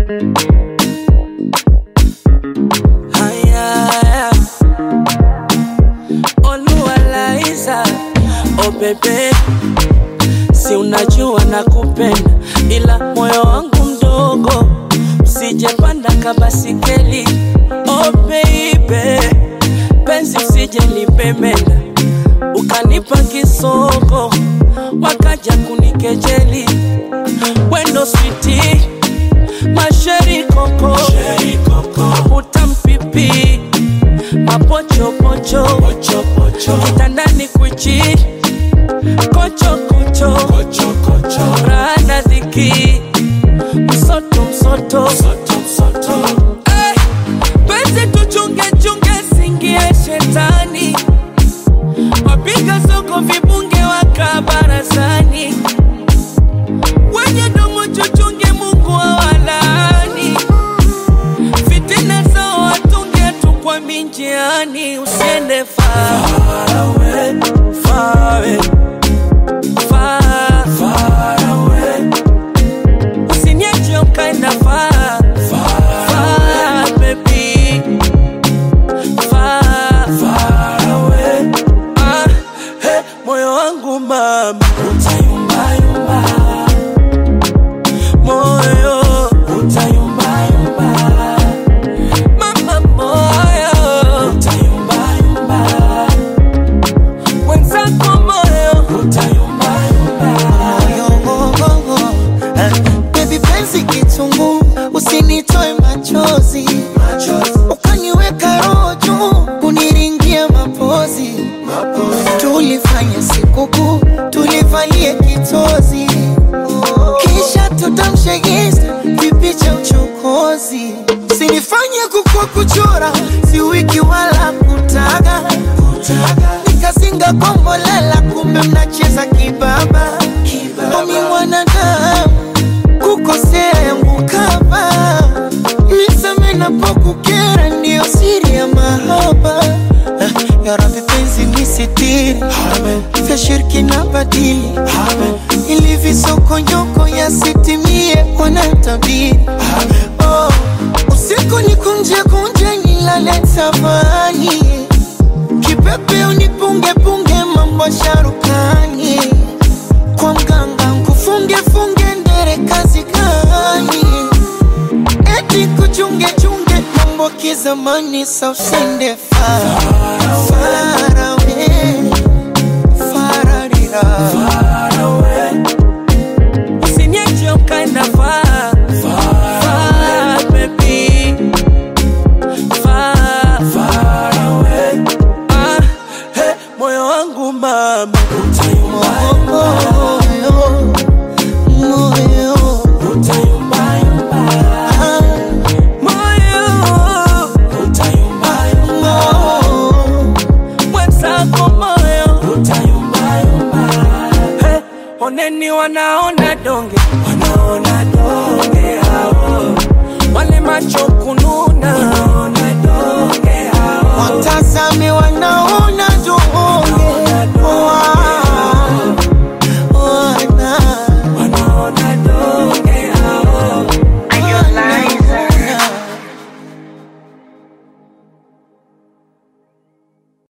Haya, Oluwalaiza, oh bebe, si unajua nakupenda, ila moyo wangu mdogo, usijepanda kabasikeli. Oh baby, penzi usije lipemenda, ukanipa kisoko, wakaja kunikejeli, wendo switi masheri koko, utampipi mapochopocho kitandani kwichi kochokocho rana dhiki msoto msoto Eh, penzi tuchunge chunge singie shetani wapiga soko vibunge waka barazani wenye domo chuchunge mungu awalani fitina zao watunge tu kwa minjiani usiende far away, far away, far, far away. Usiniache ukaenda far, far, baby. Far, far away. Ah, hey, moyo wangu mama utayumbayumba moyo utayumbayumba mama moyo utayumbayumba mwenzako moyo utayumbayumba Baby penzi kitungu, usinitoe machozi, ukaniweka roho juu, kuniringia mapozi. Tulifanya sikukuu, tulivalie kitozi, kisha tutamshe insta vipicha uchokozi. Usinifanye kukua kuchora, si wiki wala kutaga, nikazinga kombolela, kumbe mnacheza kibaba. Omi mwanadamu kukosea yangu kama niseme napokukera, ndiyo siri ya mahaba. Ah, Ya Rabbi penzi nisitiri, vya shirki na badili, ili visokonyoko yasitimie wanatabiri. Oh, usiku nikunje kunje nilale tafani, kipepe unipunge punge mambo sharukani kwa mganga nkufunge funge ndere kazi gani? Eti kuchunge chunge mambo kizamani, sa usende far far away, fararira Usiniache ukaenda far, far, baby. Far, far away. Ah, hey, moyo wangu mama utayumbayumba, moyo moyo utayumbayumba. ah, Moyo utayumbayumba, moyo mwenzako moyo utayumbayumba. Hey, oneni wanaona donge, wanaona donge hao, wale macho kununa, wanaona donge hao. watazame wanaona